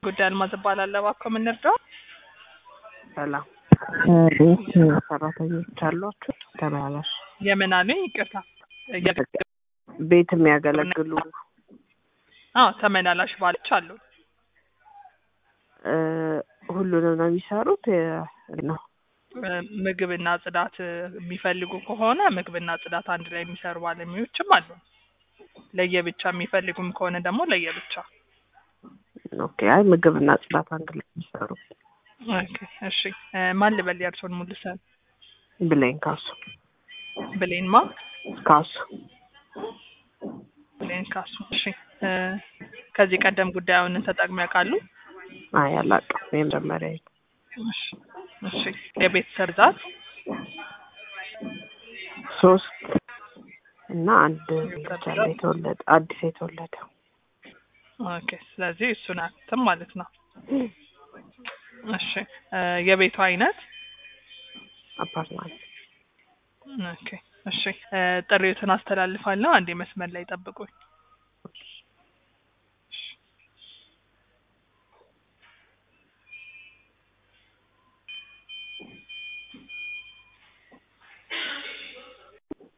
ጉዳይ አልማዝ እባላለሁ። እባክዎ ምን ልርዳው? ሰላም ቤት ሰራተኞች አሏችሁ? ተመላላሽ የምን አሉኝ? ይቅርታ እየ- ቤት የሚያገለግሉ አዎ ተመላላሽ ባሎች አሉ። እ፣ ሁሉንም ነው የሚሰሩት የ- ነው እ፣ ምግብና ጽዳት እ፣ የሚፈልጉ ከሆነ ምግብና ጽዳት አንድ ላይ የሚሰሩ ባለሙያዎችም አሉ። ለየብቻ የሚፈልጉም ከሆነ ደግሞ ለየብቻ። ኦኬ። አይ ምግብና ጽዳት አንድ ላይ የሚሰሩ ኦኬ እሺ። እ፣ ማን ልበል የእርስዎን ሙሉ ስም? ብሌን ካሱ ብሌን ማ? ካሱ ብሌን ካሱ። እሺ እ፣ ከዚህ ቀደም ጉዳዩን ተጠቅመው ያውቃሉ? አይ አላውቅም። የመጀመሪያ እሺ እሺ። የቤተሰብ ብዛት ሶስት እና አንድ ብቻ ነው የተወለደ አዲስ የተወለደ ኦኬ። ስለዚህ እሱን አክትም ማለት ነው። እሺ እ፣ የቤቱ አይነት አፓርትማንት ኦኬ። እሺ እ፣ ጥሪዎትን አስተላልፋለሁ። አንዴ መስመር ላይ ጠብቁኝ።